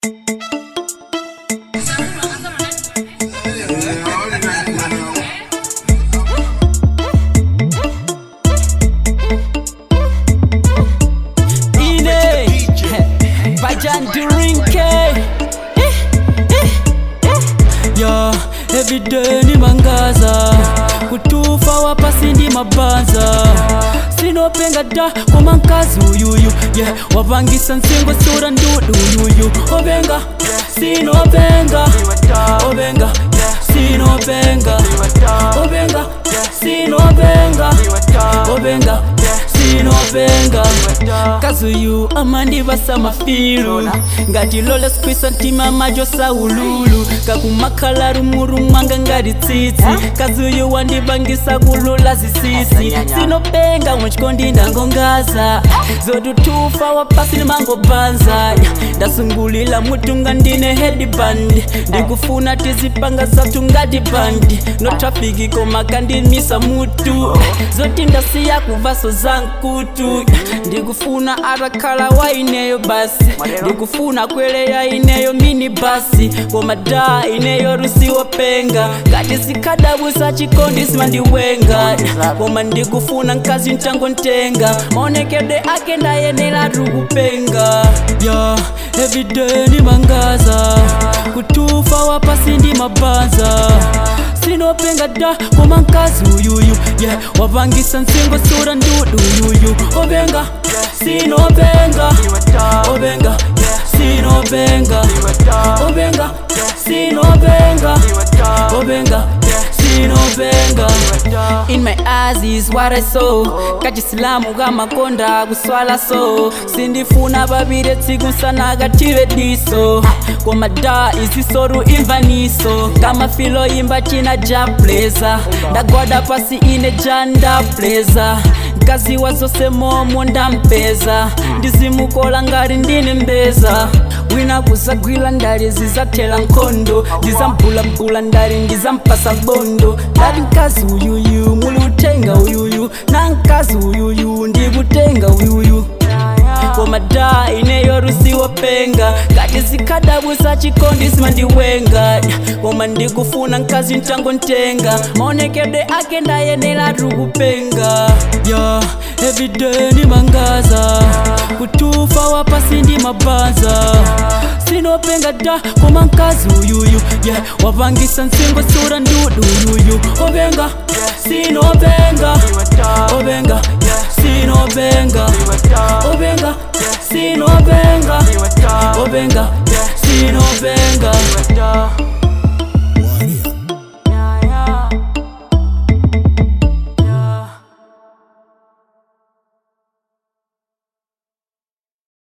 Ine Bajan Durinke Yo, everyday ni mangaza kutufa wapasi ndi mabanza sinopenga da koma mkazi uyuyu yeah. wapangisa nsingo sura ndudu uyuyu openga sinopenga openga sinopenga openga sinopenga openga sinopenga kazi uyu amandivasa mafilu ngati lole skwisa mtima majo saululu kakumakhala rumuru mwanga ngati tsitsi kazi uyu wandivangisa kulula zisisi sinopenga mwachikondi ndangongaza zotutufa wapasi limangobanza ndasungulila mutunga ndine headband ndikufuna tizipanga zathu ngati bandi no trafiki koma kandimisa mutu zoti ndasiya kuvaso zankutu ndikufuna atakhala waineyo basi ndikufuna kweleya ineyo mini basi koma da ineyo rusiwopenga ngati zikhadabusa chikondi simandiwenga koma ndikufuna mkazi mtangontenga maonekedwe ake ndayenera tukupenga ya everyday ni mangaza kutufa wapasi ndi mabanza sinopenga da koma mkazi uyuyu yeah. wapangisa nsingo sura ndudu uyuyu openga sinopenga openga sinopenga openga sinopenga openga sinopenga in my eyes is what i saw kachisilamu kamakonda kuswala so sindifuna babire tsiku sana kative diso koma da isisoru imvaniso kama filo imba china ja pleza ndagwada pasi ine janda pleza nkaziwa zose momo ndampeza ndizimukola ngati ndine mbeza wina kuzagwira ndali zizathela nkhondo ndizambulambula ndali ndizampasa bondo ndati mkazi uyuyu muli utenga uyuyu na mkazi uyuyu ndikutenga uyuyu koma da ineyo rusiwopenga ngati zikhadabusa chikondi simandiwenga koma ndikufuna mkazi mtangontenga maonekedwe ake ndayenera tukupenga ya everyday ni mangaza kutufa wapasi ndi mabanza sinopenga da koma mkazi uyuyu yeah. wapangisa nsingo sura ndudu uyuyu openga sinopenga openga sinopenga openga sinopenga openga sinopenga